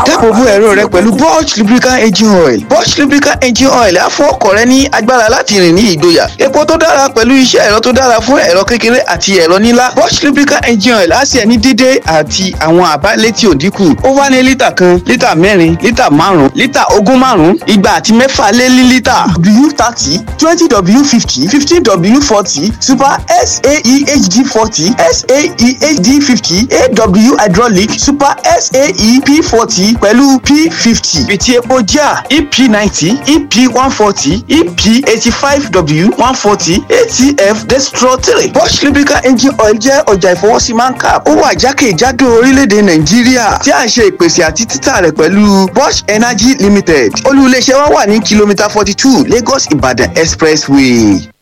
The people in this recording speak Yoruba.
dáàbòbò ẹ̀rọ rẹ pẹ̀lú Bosch lubricant engine oil Bosch lubricant engine oil á fún ọkọ̀ rẹ ní agbára láti rìn ní ìgboyà epo tó dára pẹ̀lú iṣẹ́ ẹ̀rọ tó dára fún ẹ̀rọ kékeré àti ẹ̀rọ ńlá Bosch lubricant engine oil á sì ẹni dídé àti àwọn àbá létí òdínkù ó wá ní lítà kan lítà mẹ́rin lítà márùn-ún lítà ogún márùn-ún igba àti mẹ́fà lé ní lítà w thirty twenty w fifty fifteen w forty super saehd forty saehd fifty aw hydraulic super saep forty pẹ̀lú p fifty fìtí epo jà ep ninety ep one forty ep eighty five w one forty atf destro three Bosch lubricant engine oil jẹ́ ọjà ìfọwọ́sí mancap ó wà jákèjádò orílẹ̀-èdè nàìjíríà tí a ń ṣe ìpèsè àti títà rẹ̀ pẹ̀lú Bosch energy limited olú iléeṣẹ́ wa wà ní kìlómítà forty two lagos ibadan expressway.